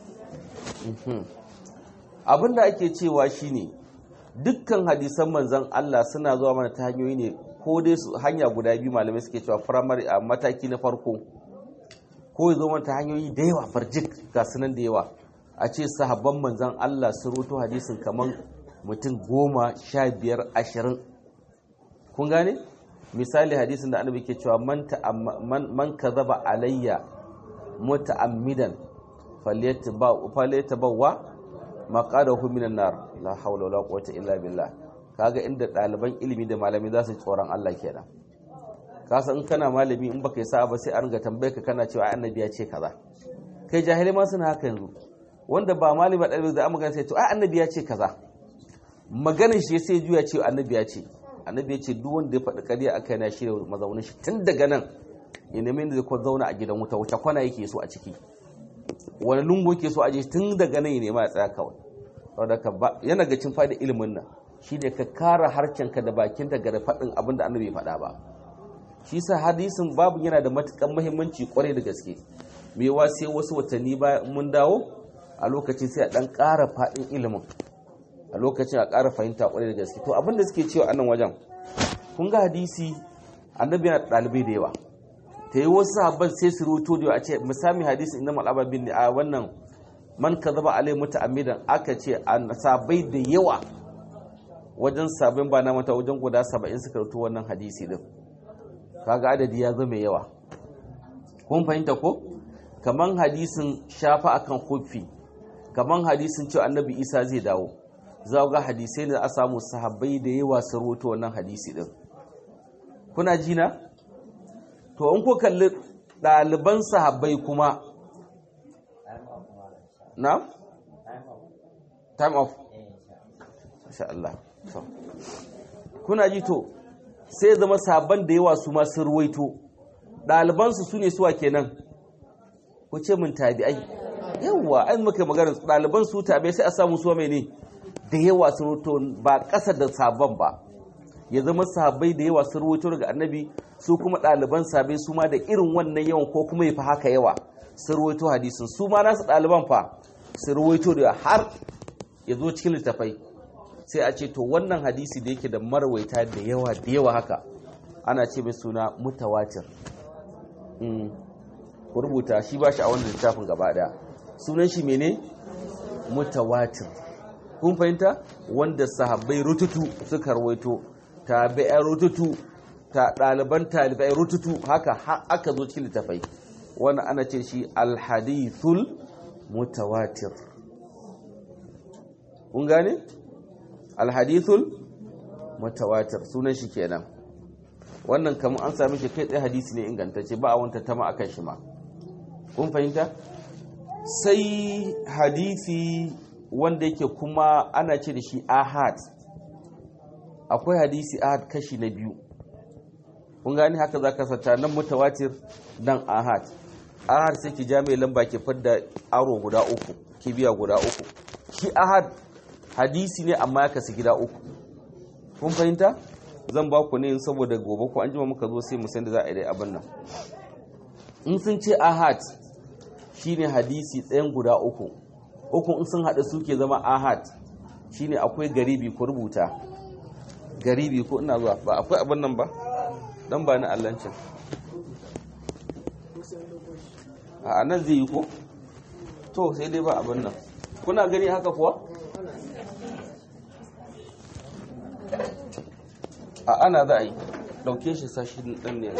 abinda ake cewa shine dukkan hadisan manzan Allah suna zuwa mana ta hanyoyi ne ko dai su hanya guda biyu malamai suke cewa firamare a mataki na farko ko ya zo mana ta hanyoyi da yawa farjik ga sunan da yawa a ce sahabban manzan Allah sun roto hadisin kamar mutum goma sha biyar ashirin kun gane misali hadisin da annabi ke cewa man ka zaba alayya muta'ammidan falyatabawa maqadahu minan nar la hawla wala quwwata illa billah kaga inda ɗaliban ilimi da malami za su tsoron Allah kenan kasa in kana malami in baka yi sa'a ba sai an ga tambaye ka kana cewa annabi ya ce kaza kai jahilai ma suna haka yanzu wanda ba malami ba ɗalibi da an magana sai to ai annabi ya ce kaza maganin shi sai juya ce annabi ya ce annabi ya ce duk wanda ya faɗi ƙarya aka yana shirya mazaunin shi tun daga nan ya nemi da zai zauna a gidan wuta wuta kwana yake so a ciki wani lungu yake so a je tun daga nan ya nema ya tsaya kawai saboda ka ba yana ga cin fa'ida ilimin nan shi ne ka kara harcenka da bakin daga da faɗin abin da annabi ya faɗa ba shi sa hadisin babu yana da matukan muhimmanci kwarai da gaske mewa sai wasu watanni bayan mun dawo a lokacin sai a dan ƙara faɗin ilimin a lokacin a ƙara fahimta kwarai da gaske to abin da suke cewa a nan wajen kun ga hadisi annabi yana ɗalibai da yawa ta yi wasu sahabban sai su roto da a ce misali hadisi inda mal'aba bin a wannan man kadhaba alai muta'ammidan aka ce an sabai da yawa wajen sabin ba na mata wajen guda 70 suka rutu wannan hadisi din kaga adadi ya zama yawa kun fahimta ko kaman hadisin shafa akan hufi kaman hadisin cewa annabi isa zai dawo za ga hadisai da a samu sahabbai da yawa su rutu wannan hadisi din kuna ji na to in ko kalli ɗaliban sahabbai kuma na time off masha Allah so kuna ji to sai zama sabon da yawa su ma sun ruwaito ɗalibansu su ne suwa kenan ku ce min tabi'ai yawa an muka magana ɗaliban su tabi'ai sai a samu suwa mai ne da yawa sun ruwaito ba ƙasa da sabon ba ya zama sahabbai da yawa sun ruwaito daga annabi su kuma ɗaliban sahabbai su ma da irin wannan yawan ko kuma ya fi haka yawa sun ruwaito hadisin su ma nasu ɗaliban fa sun ruwaito da har ya zo cikin littafai sai a ce to wannan hadisi da yake da marwaita da yawa da yawa haka ana ce mai suna mutawatir ku rubuta shi ba shi a wannan littafin gaba daya sunan shi mene mutawatir kun fahimta wanda sahabbai rututu suka rawaito tabi'ai rututu ta ɗaliban talibai rututu haka aka zo cikin littafai wannan ana ce shi alhadithul mutawatir kun gane alhadithul mutawatir sunan shi kenan wannan kamar an sami shi kai tsaye hadisi ne ingantacce ba a wanta tama akan shi ma kun fahimta sai hadisi wanda yake kuma ana ce da shi ahad akwai hadisi ahad kashi na biyu kun gani haka za ka sata nan mutawatir nan ahad ahad sai ki jami'ai lamba ke fadda aro guda uku kibiya guda uku shi ahad hadisi ne amma ya kasu gida uku kun fahimta zan ba ku ne saboda gobe ko an jima muka zo sai mu san da za a yi abin nan in sun ce ahad shine hadisi ɗayan guda uku uku in sun haɗu suke zama ahad shine akwai garibi ko rubuta garibi ko ina zuwa ba akwai abin nan ba dan ba ni allancin a nan zai yi ko to sai dai ba abin nan kuna gani haka kuwa a ana za a yi dauke shi sashi ɗan ne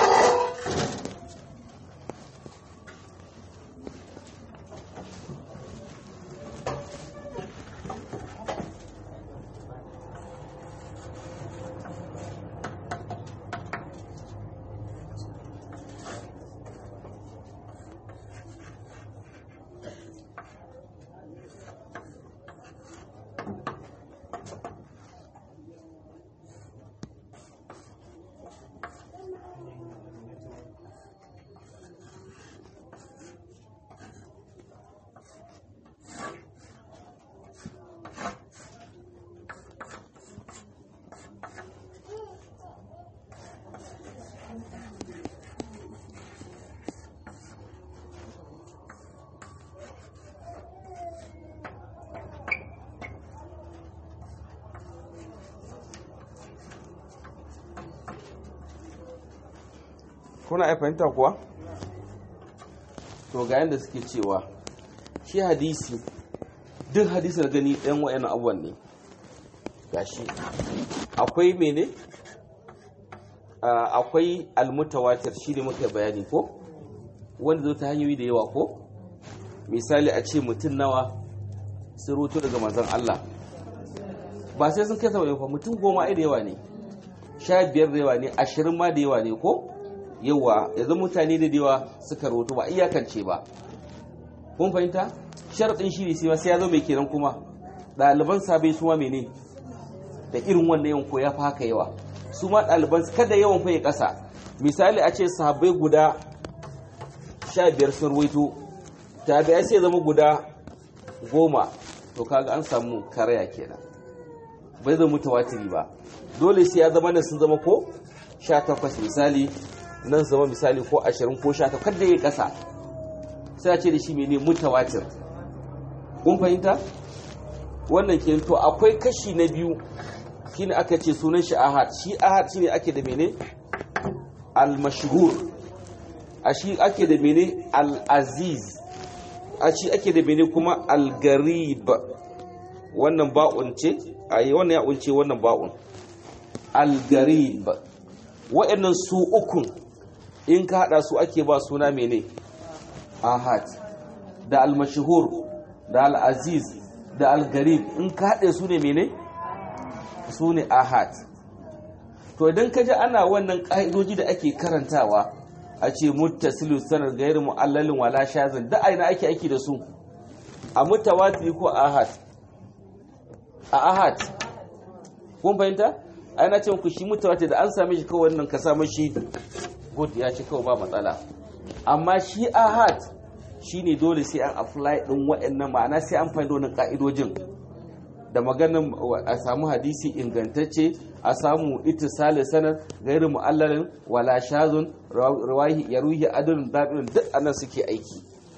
kuna ya fahimta kuwa to ga yadda suke cewa shi hadisi duk hadisi da gani ɗan wa'yan abuwan ne gashi akwai mene akwai almutawatir shi ne muka bayani ko wanda zo ta hanyoyi da yawa ko misali a ce mutum nawa sun roto daga manzan Allah ba sai sun kai saba'in fa mutum goma ai da yawa ne sha biyar da yawa ne ashirin ma da yawa ne ko yawa yanzu mutane da yawa suka roto ba iyakance ba kun fahimta sharaɗin shi ne sai ya zo mai kenan kuma ɗaliban sabai su ma mene da irin wannan yawan ko ya fi haka yawa su ma ɗaliban kada yawan fa ya ƙasa misali a ce sahabbai guda sha biyar sun ruwaito tabi'ai sai zama guda goma to kaga an samu karaya kenan bai zama mutawatiri ba dole sai ya zama nan sun zama ko sha takwas misali nan zama misali ko ashirin ko sha takwas kada ya ƙasa sai a ce da shi mene mutawatir kun fahimta wannan ke to akwai kashi na biyu shine aka ce sunan shi ahad shi ahad shine ake da mene al-mashhur a shi ake da mene al-aziz a ci ake da bene kuma algarib wannan ba'un ce a yi wannan ya unce wannan ba'un algarib wa'annan su ukun in ka hada su ake ba suna mene ahad da almashihur da al'aziz da algarib in ka haɗe su ne mene su ne ahad to idan ka ji ana wannan ƙa'idoji da ake karantawa a ce muttasilu sanar gairu mu'allalin wala shazin da aina ake aiki da su a mutawatir ko ahad a ahad kun fahimta aina ce ku shi mutawatir da an same shi kawai wannan ka samu shi good ya ci kawai ba matsala amma shi ahad shine dole sai an apply din waɗannan ma'ana sai an fahimta wannan ka'idojin da maganin a samu hadisi ingantacce a samu ittisali sanar gairu mu'allalin wala shazun rawahi ya ruhi adalun dabirun duk anan suke aiki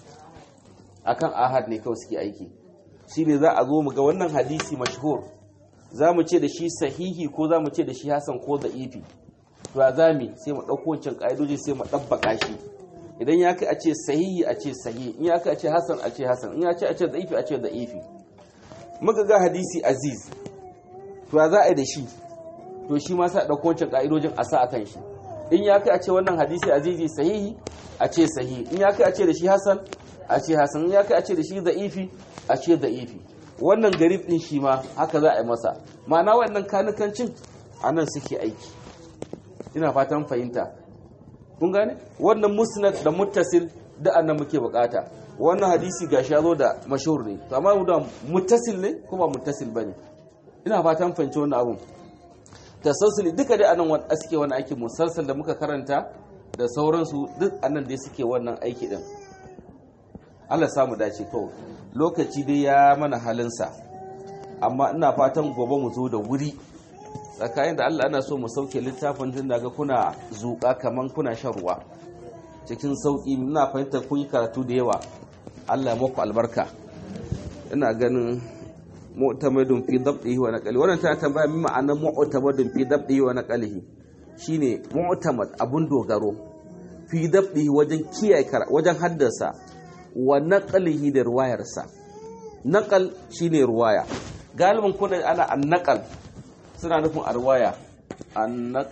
akan ahad ne kawai suke aiki shine za a zo mu ga wannan hadisi mashhur za mu ce da shi sahihi ko za mu ce da shi hasan ko da'ifi to a zami sai mu ɗauko wancan ƙa'idoji sai mu ɗabbaka shi idan ya kai a ce sahihi a ce sahihi in ya kai a ce hasan a ce hasan in ya ce a ce da'ifi a ce da'ifi muka ga hadisi aziz to za a yi da shi to shi ma sa ɗauko wancan ƙa'idojin a sa a kan shi in ya kai a ce wannan hadisi azizi sahihi a ce sahihi in ya kai a ce da shi hasan a ce hasan in ya kai a ce da shi da'ifi a ce da'ifi wannan garib ɗin shi ma haka za a yi masa ma'ana wannan kanukancin a nan suke aiki ina fatan fahimta kun gane wannan musnad da muttasil da annan muke bukata wannan hadisi ga zo da mashhur ne to amma da muttasil ne ko ba muttasil bane ina fatan fahimci wannan abun tasassuli duka dai anan wanda suke wannan aiki musalsal da muka karanta da sauransu duk anan dai suke wannan aiki din Allah samu dace kawai lokaci dai ya mana halinsa amma ina fatan gobe mu zo da wuri tsakanin da Allah ana so mu sauke littafin tun daga kuna zuƙa kaman kuna shan ruwa cikin sauƙi ina fahimtar kun yi karatu da yawa Allah ya muku albarka ina ganin mu'tamadun fi dabdihi wa naqlihi wannan ta tambaya min ma'anar mu'tamadun fi dabdihi wa naqlihi shine mu'tamad abun dogaro fi dabdihi wajen kiyaye wajen haddasa wa naqlihi da ruwayarsa naqal shine ruwaya galibin kuna ana annaqal suna nufin arwaya annaq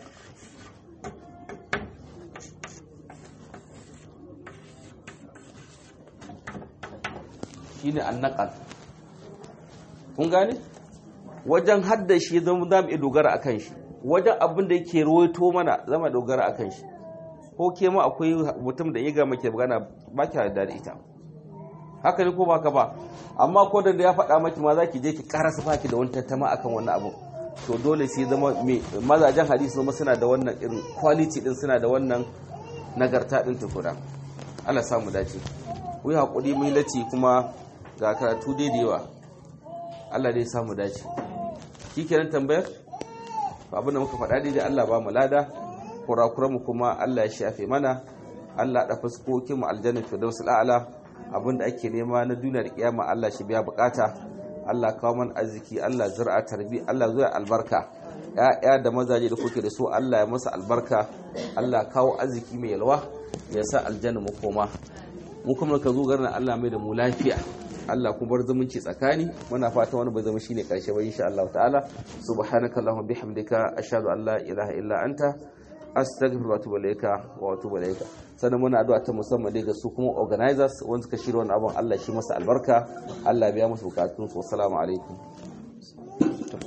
shine annaqal kun gane wajen haddashi zama za mu iya dogara akan shi wajen abin da yake rawaito mana zama dogara akan shi ko ke ma akwai mutum da ya ga maki magana ba ki da ita haka ne ko ba ka ba amma ko da ya faɗa maki ma za ki je ki karasa baki da wani tattama akan wannan abu to dole sai zama mazajen hadisi zama suna da wannan irin quality din suna da wannan nagarta din tukuna Allah samu dace ku yi haƙuri mai lati kuma ga karatu dai da yawa Allah dai samu dace shi kenan tambayar abin da muka faɗa dai Allah ba mu lada kurakuranmu kuma Allah ya shafe mana Allah da fuskokin mu aljanna firdausul a'la abinda ake nema na duniya da kiyama Allah shi biya bukata Allah kawo man arziki Allah zira tarbi Allah zuwa albarka ya'ya da mazaje da kuke da su Allah ya masa albarka Allah kawo arziki mai yalwa ya sa aljanna mu koma mu kuma ka zo garin Allah mai da mu lafiya Allah kuma bar zumunci tsakani muna fata wani bai zama shine karshe ba insha Allah ta'ala subhanaka allahumma bihamdika ashhadu an la ilaha illa anta astaghfiruka wa atubu ilayka wa atubu ilayka sannan muna addu'a ta musamman dai ga su kuma organizers wanda suka shirya wannan abun Allah shi masa albarka Allah biya musu bukatun su assalamu alaikum